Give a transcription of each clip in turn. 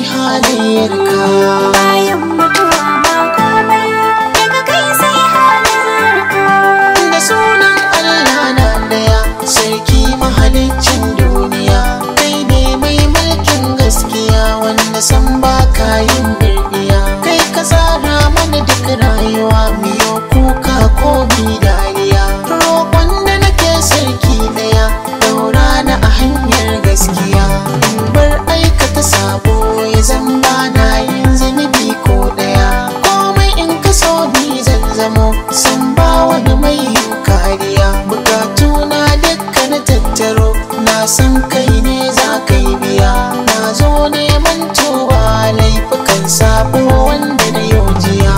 halayyarka bayan mutuwa ba komai daga kai sai halarka da sunan Allah na daya sarki mahaliccin duniya kai ne mai mulkin gaskiya wanda san ba ka yin birniya kai ka tsara mana duk rayuwa miyo kuka ko mi dariya roƙon da nake sarki daya daura na a hanyar gaskiya in bar aikata sabo ya zan ba na yin zunubi ko daya komai in ka so ni zan zamo san ba wani mai yin kariya bukatu na dukka na tattaro na san kai ne za ka yi biya na zo neman tuba laifukan sabo wanda na yau jiya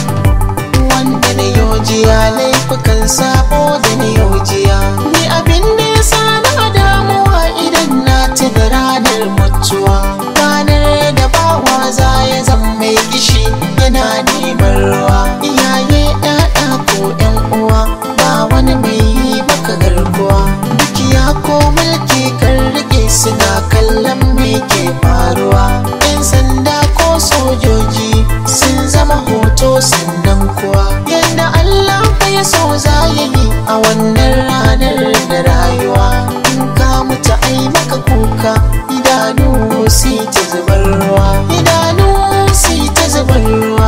wanda na yau jiya laifukan sabo da na yau jiya ni abin da ya sa na damuwa idan na tuna ranar mutuwa ranar da bawa za ya zama mai kishi yana neman ruwa iyaye ƴaƴa ko ƴan uwa ba wani mai yi maka garkuwa dukiya ko mulki kan rike suna kallon me ke faruwa ƴan sanda ko sojoji sun zama hoto sannan kuwa yadda Allah fa ya so za ya yi a wannan ranar da rayuwa in ka mutu ai maka kuka idanu si ta zubar ruwa idanu si ta zubar ruwa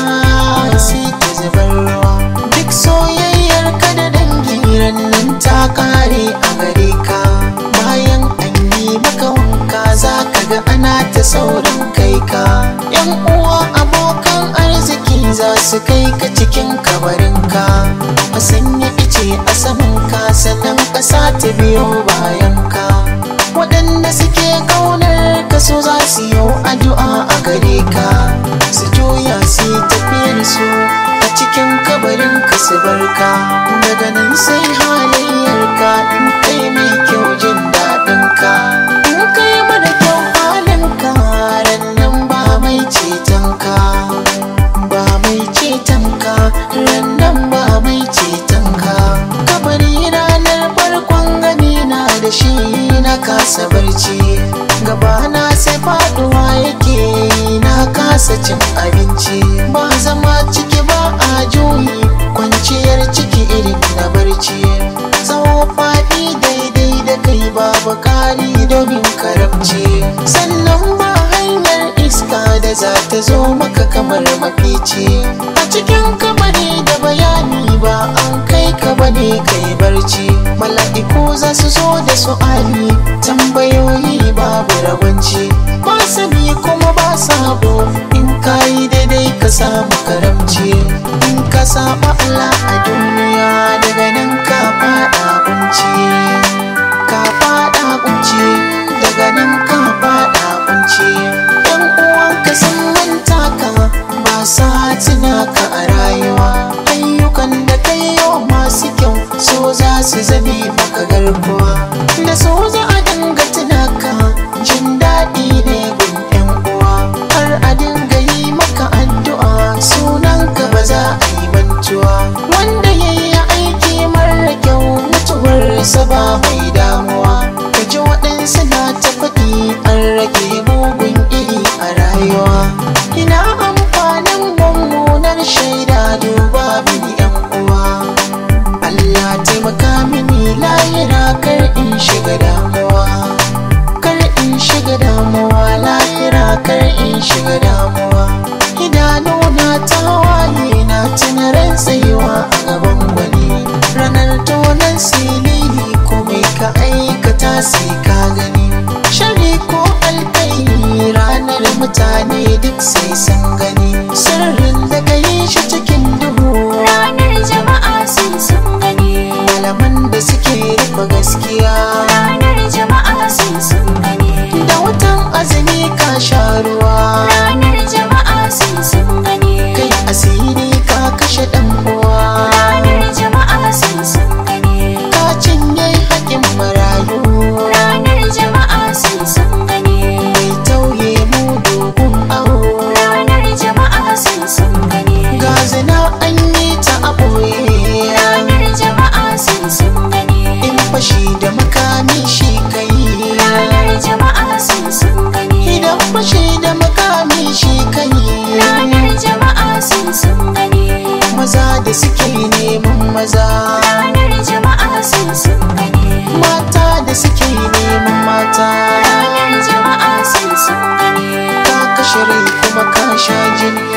si ta zubar ruwa duk soyayyar ka da dangi nan ta kare a gare ka bayan an yi maka wanka za ka ga ana ta saurin kai ka yan uwa abokan arziki za su kai ka cikin kabarinka a sanya ice a saman ka sannan ƙasa ta biyo bayan ka waɗanda suke ƙaunar ka so za su yi addu'a a gare ka su juya su yi tafiyar su a cikin kabarin ka su barka daga nan sai halayyar ka in kai mai kyau jin daɗin ka in kai mara kyau halin ka ran nan ba mai ceton ka ba mai ceton ka ran nan ba mai ceton ka kabari ranar farkon gani na da shi na kasa barci gabana sai faduwa yake na kasa cin abinci ba zama ciki ba a juyi kwanciyar ciki irin na barci tsawo faɗi daidai da kai babu kari domin karamci sannan ba hanyar iska da za ta zo maka kamar mafici a cikin kamari da bayani ba an kai ka bane kai barci mala'iku za su zo da su'ali tambayoyi babu rabanci ba sani kuma ba sabo in ka yi daidai ka samu karamci in ka saba Allah a duniya daga nan ka fada kunci ka fada kunci daga nan ka fada kunci yan uwanka sun manta ka ba sa tuna ka a rayuwa ayyukan da kai yau masu kyau so za su zame maka garkuwa da so za a dinga tuna ka jin daɗi ne gun yan uwa har a dinga yi maka addu'a sunan ka ba za a yi mantuwa wanda ya yi aiki mara kyau mutuwarsa ba mai damuwa ka ji waɗansu na ta faɗi an rage mugun iri a rayuwa ina amfanin mummunar shaida duba mini yan uwa Allah taimaka mini layira kar in shiga damuwa kar in shiga damuwa layira kar in shiga damuwa idanuna ta waye na tuna ran tsayuwa a gaban gwani ranar tonan silili komai ka aikata sai ka gani shari ko alkairi ranar mutane duk sai sun gani sirrin da ka yi shi cikin duhu ranar jama'a sun sun gani malaman da suke rufe gaskiya ranar jama'a sun sun gani da wutan azumi ka sha ruwa ranar jama'a sun sun gani kai asiri ka kashe dan uwa ranar jama'a sun sun gani ka cinye haƙin marayu ranar jama'a sun sun gani mai tauye mu dogon awo ranar jama'a sun sun gani ga zina an yi ta a ɓoye ranar jama'a sun sun gani in fashi da makami shi kai ranar jama'a sun sun gani idan fashi da makami da suke neman maza ranar jama'a sun sun gani mata da suke neman mata ranar jama'a sun sun gani ka kashe rai kuma ka sha jini